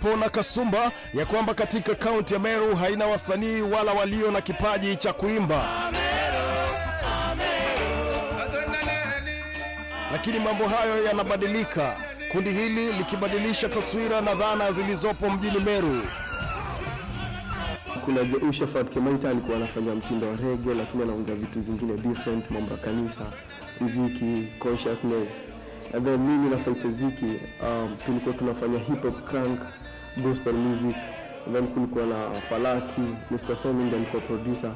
hapo na kasumba ya kwamba katika kaunti ya Meru haina wasanii wala walio na kipaji cha kuimba, lakini mambo hayo yanabadilika, kundi hili likibadilisha taswira na dhana zilizopo mjini Meru. kuna Je- Ushafat Kemaita alikuwa anafanya mtindo wa rege, lakini anaongea vitu zingine different, mambo ya kanisa, muziki, consciousness. And then mimi na Faite Ziki um, tulikuwa tunafanya hip hop crank, gospel music. And then kulikuwa na Falaki, Mr. Somi ndiye alikuwa producer.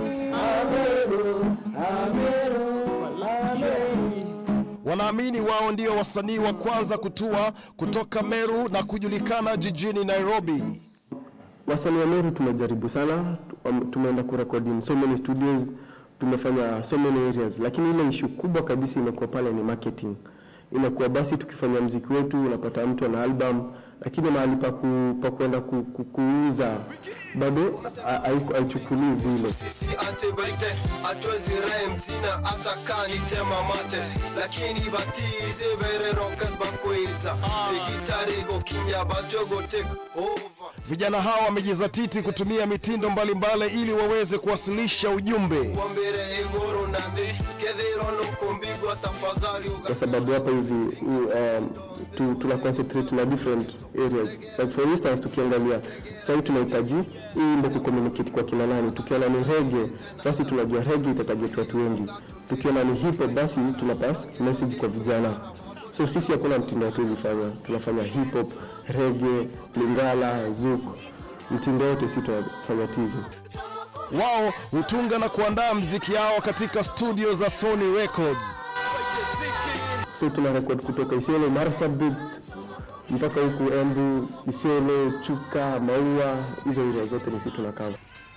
Wanaamini wao ndio wasanii wa kwanza kutua kutoka Meru na kujulikana jijini Nairobi. Wasanii wa Meru tumejaribu sana, tu- tumeenda kurekodi in so many studios, tumefanya so many areas, lakini ile issue kubwa kabisa imekuwa pale ni marketing. Inakuwa basi tukifanya mziki wetu unapata mtu ana album, lakini mahali pa, ku, pa kwenda ku, ku, kuuza bado ha- haiku- haichukuliwi vile. sisi antibaite atwezi rhyme tina hata kanitema mate lakini batize bererokas bakweza egitarigo kinya bajogo take over Vijana hao wamejizatiti kutumia mitindo mbalimbali ili waweze kuwasilisha ujumbe. wambere igoro nande kethiro nukumbigwa tafadhali uga kwa sababu hapa hivi um, tu, tuna concentrate na different areas like for instance tukiangalia sahii tunahitaji hii wimbo kucommunicate kwa kina nani tukiona ni rege basi tunajua rege itatarget watu wengi tukiona ni hip hop basi tuna pass message kwa vijana so sisi hakuna mtindo hatuwezi fanya tunafanya hip hop rege lingala zouk mtindo yote si tunafanya tizi Wao hutunga na kuandaa mziki yao katika studio za Sony Records. so tuna record kutoka Isiolo Marsabit mpaka huku Embu, Isiolo, Chuka, Maua, hizo area zote ni sisi tunakaa.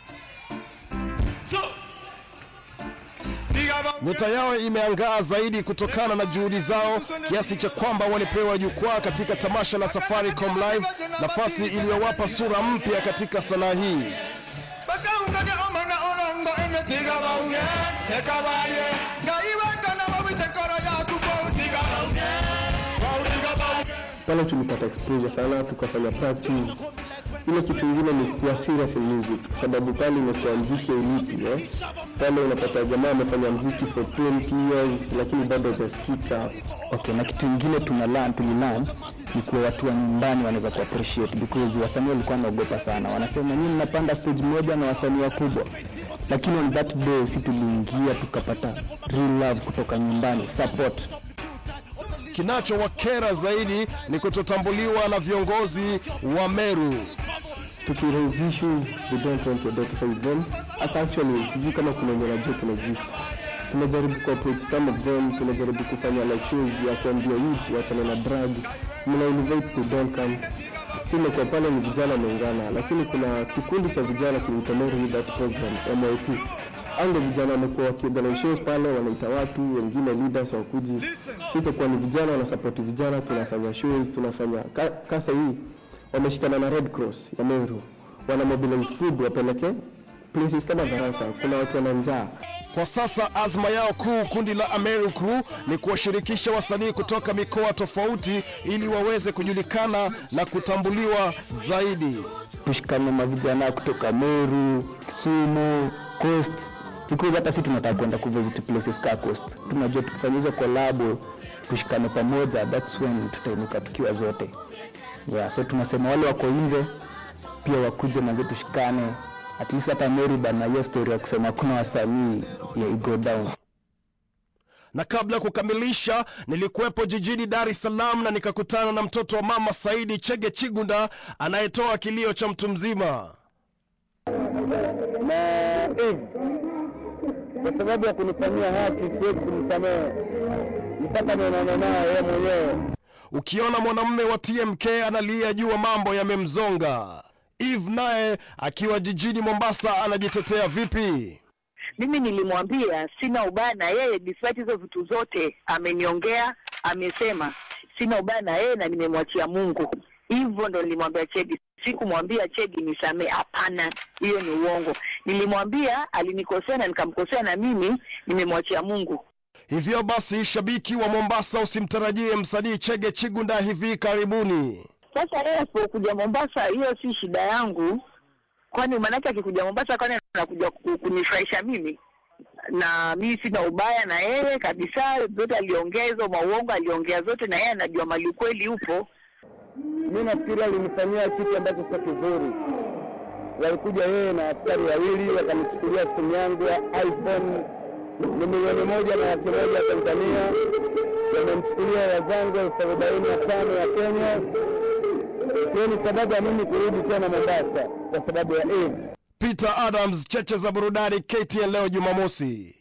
Nyota yao imeangaa zaidi kutokana na juhudi zao kiasi cha kwamba walipewa jukwaa katika tamasha la Safaricom Live, nafasi iliyowapa sura mpya katika sanaa hii. Pale tulipata exposure sana, tukafanya practice. Ile kitu ingine ni kuwa serious in music, sababu pale imekuwa mziki ulipi eh? Pale unapata jamaa amefanya mziki for 20 years lakini bado hajasikika. Okay, na kitu ingine tuna learn, tulilearn ni kuwa watu wa nyumbani wanaweza ku appreciate because wasanii walikuwa wanaogopa sana, wanasema nyinyi mnapanda stage moja na wasanii wakubwa, lakini on that day si tuliingia tukapata real love kutoka nyumbani, support Kinachowakera zaidi ni kutotambuliwa na viongozi wa Meru. Tukiraise issues, they don't want to identify with them. Hata actually sijui kama kuna wenye wanajua tuna exist. Tunajaribu ku approach some of them, tunajaribu kufanya like shows ya kuambia youth wachane na drugs, mna invite to don't come. So imekuwa pale ni vijana wameungana, lakini kuna kikundi cha vijana kinaitwa Meru Leaders Program MYP. Ango vijana wamekuwa wakiorganize shows pale, wanaita watu wengine leaders wakuji. So itakuwa ni vijana wanasupport vijana, tunafanya shows, tunafanya ka, kasa hii wameshikana na Red Cross ya Meru, wana mobilize food wapeleke places kama Tharaka. Kuna watu wana njaa Kwa sasa azma yao kuu, kundi la Ameru Crew, ni kuwashirikisha wasanii kutoka mikoa tofauti ili waweze kujulikana na kutambuliwa zaidi. tushikane mavijana kutoka Meru, Kisumu, Coast because hata si tunataka kwenda kuvisit places ka Coast. Tunajua tukifanya hizo collab tushikane pamoja, that's when tutainuka tukiwa zote. Yeah, so tunasema wale wako nje pia wakuje manze tushikane, at least hata Meru bana, hiyo story ya kusema kuna wasanii yeah, go down Na kabla ya kukamilisha, nilikuwepo jijini Dar es Salaam na nikakutana na mtoto wa mama Saidi Chege Chigunda anayetoa kilio cha mtu mzima. na Eve, kwa sababu ya kunifanyia haki siwezi kumsamehe mpaka nionane naye yeye mwenyewe. Ukiona mwanamume wa TMK analia jua mambo yamemzonga. Eve naye akiwa jijini Mombasa anajitetea vipi? mimi nilimwambia sina ubaya na yeye despite hizo vitu zote ameniongea amesema sina ubaya na yeye na nimemwachia mungu hivyo ndo nilimwambia chedi sikumwambia chedi nisamee hapana hiyo ni uongo nilimwambia alinikosea na nikamkosea na mimi nimemwachia mungu Hivyo basi, shabiki wa Mombasa, usimtarajie msanii Chege Chigunda hivi karibuni. Sasa yeye asipokuja Mombasa, hiyo si shida yangu, kwani maanake akikuja Mombasa, kwani anakuja ku- kunifurahisha mimi? Na mimi sina ubaya na yeye kabisa, zote aliongea hizo mauongo, aliongea zote, na yeye anajua mali ukweli upo. Mi nafikiri alinifanyia kitu ambacho sio kizuri. Walikuja yeye na askari wawili wakanichukulia simu yangu ya iPhone ni milioni moja na laki moja ya Tanzania, wamemchukulia wazangu elfu arobaini na tano ya Kenya. Sioni sababu ya mimi kurudi tena Mombasa kwa sababu ya Eve. Peter Adams, cheche za burudani KTN leo Jumamosi.